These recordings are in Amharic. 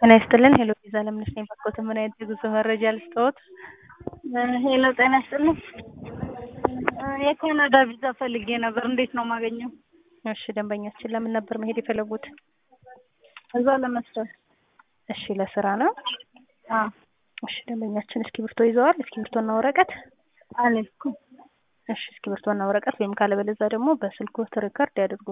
ጤና ይስጥልን ሄሎ ቪዛ ለምነሽ ነኝ ባክዎት ምን አይነት የጉዞ መረጃ ልስጥዎት? ሄሎ ጤና ይስጥልኝ የካናዳ ቪዛ ፈልጌ ነበር እንዴት ነው የማገኘው? እሺ ደንበኛችን ለምን ነበር መሄድ የፈለጉት? እዛ ለመስራት እሺ ለስራ ነው? አዎ እሺ ደንበኛችን እስክሪብቶ ይዘዋል? እስክሪብቶና ወረቀት? አልያዝኩም እሺ እስክሪብቶና ወረቀት ወይም ካለበለዚያ ደግሞ በስልክዎት ሪከርድ ያድርጉ።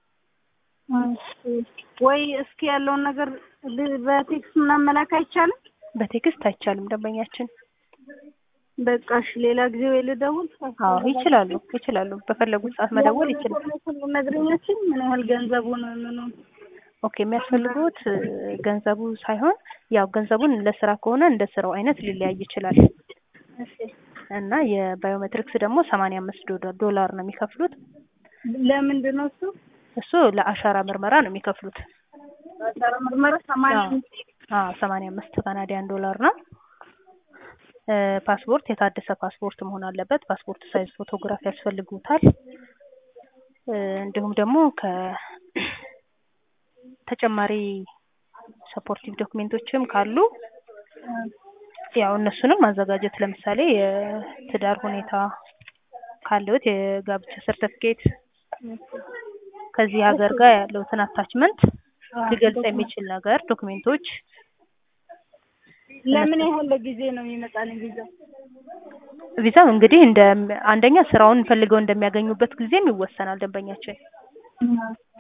ወይ እስኪ ያለውን ነገር ል- በቴክስት ምናምን መላክ አይቻልም? በቴክስት አይቻልም ደንበኛችን። በቃ እሺ ሌላ ጊዜ ወይ ልደውል? አዎ ይችላሉ ይችላሉ በፈለጉት ሰዓት መደወል ይችላሉ። ነግረኛችን ምን ያህል ገንዘቡን ምኑ ኦኬ የሚያስፈልጉት እ፣ ገንዘቡ ሳይሆን ያው ገንዘቡን ለስራ ከሆነ እንደ ስራው አይነት ሊለያይ ይችላል እሺ እና የባዮሜትሪክስ ደግሞ ሰማንያ አምስት ዶላ- ዶላር ነው የሚከፍሉት። ለምንድን ነው እሱ? እሱ ለአሻራ ምርመራ ነው የሚከፍሉት። አሻራ ምርመራ ሰማንያ አዎ አዎ ሰማንያ አምስት ካናዲያን ዶላር ነው። እ፣ ፓስፖርት የታደሰ ፓስፖርት መሆን አለበት። ፓስፖርት ሳይዝ ፎቶግራፍ ያስፈልጉታል። እ፣ እንዲሁም ደግሞ ከ ተጨማሪ ሰፖርቲቭ ዶክሜንቶችም ካሉ ያው እነሱንም ማዘጋጀት ለምሳሌ የትዳር ሁኔታ ካለዎት የጋብቻ ሰርተፍኬት ከዚህ ሀገር ጋር ያለውትን አታችመንት ሊገልጽ የሚችል ነገር ዶክሜንቶች ለምን ያህል ጊዜ ነው የሚመጣልኝ ቪዛ? ቪዛው እንግዲህ እንደ አንደኛ ስራውን ፈልገው እንደሚያገኙበት ጊዜም ይወሰናል ደንበኛችን